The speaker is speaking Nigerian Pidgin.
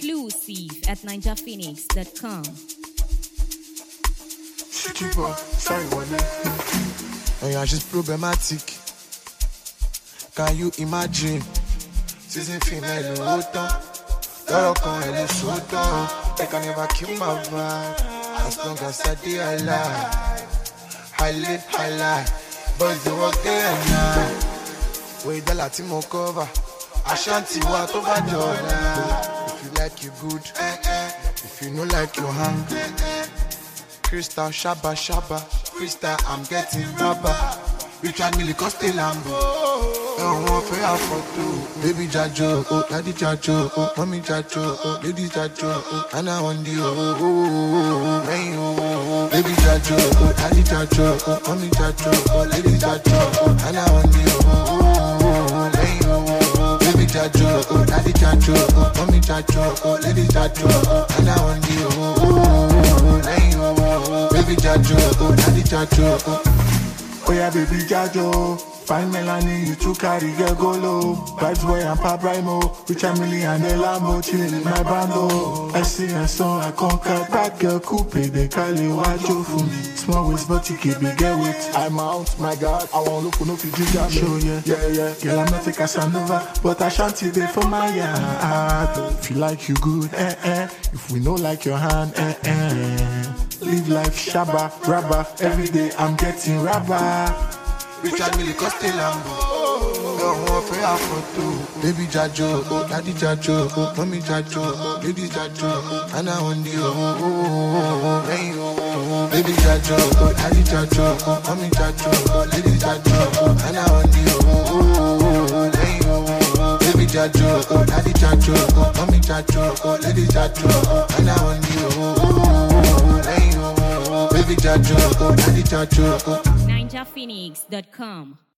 Exclusive at ninjaphoenix.com. City boy, sorry wọlé. Oh yeah, she's problematic. Can you imagine? Season female ló tán. Lọ́rọ̀ kan ẹ̀ lè so tán. They can never kill my vibe. As long as I dey alive. I live high life. Boys dey work day and night. Wey dọ́là tí mo cover. Ashanti wa tó bá dọ̀la. If you like you good. If you no like you hang. Crystal Shaba Shaba Crystal I'm getting rubber Richard Mille Coste Lambo Ẹ̀wọ̀n fẹ́ àfọ̀tò Baby Jajo oh Daddy Jajo oh Mommy Jajo oh Lady Jajo oh Anna Wandi oh oh oh oh oh Lẹ́yìn oh oh oh Baby Jajo oh Daddy Jajo oh Mommy Jajo oh Lady Jajo oh Anna Wandi oh oh oh oh Lẹ́yìn oh oh oh Baby Jajo oh Daddy Jajo oh Mommy Jajo oh Lady Jajo oh Anna Wandi oh oh oh oh Lẹ́yìn oh oh oh Baby Jajo oh Daddy Jajo oh Oh yeah, baby Jajo. Fine Melanie, you too carry get golo. Vibes boy and Pap Rhymo. Rich and Millie and the Lambo, chilling in my bando. I see a song, I conquer that girl coupe. They call it Wajo for me. Small waist, but you keep me get with. I'm out, my God. I won't look for no Fiji Show yeah, yeah, yeah. Girl, I'm not a Casanova, but I shanty there for my yard. If you like you good, eh eh. If we know like your hand, eh eh. Live life shabba, rabba. Every day I'm getting rabba. Richard Mille Coste Lambo Ẹ̀wọ̀n fẹ́ àfọ̀tò Baby Jajo oh Daddy Jajo oh Mommy Jajo oh Lady Jajo oh Anna Wandi oh oh oh oh oh Lẹ́yìn oh oh oh Baby Jajo oh Daddy Jajo oh Mommy Jajo oh Lady Jajo oh Anna Wandi oh oh oh oh Lẹ́yìn oh oh oh Baby Jajo oh Daddy Jajo oh Mommy Jajo oh Lady Jajo oh Anna Wandi oh oh oh Lẹ́yìn oh oh oh Baby Jajo oh Daddy Jajo oh ninjaphoenix.com.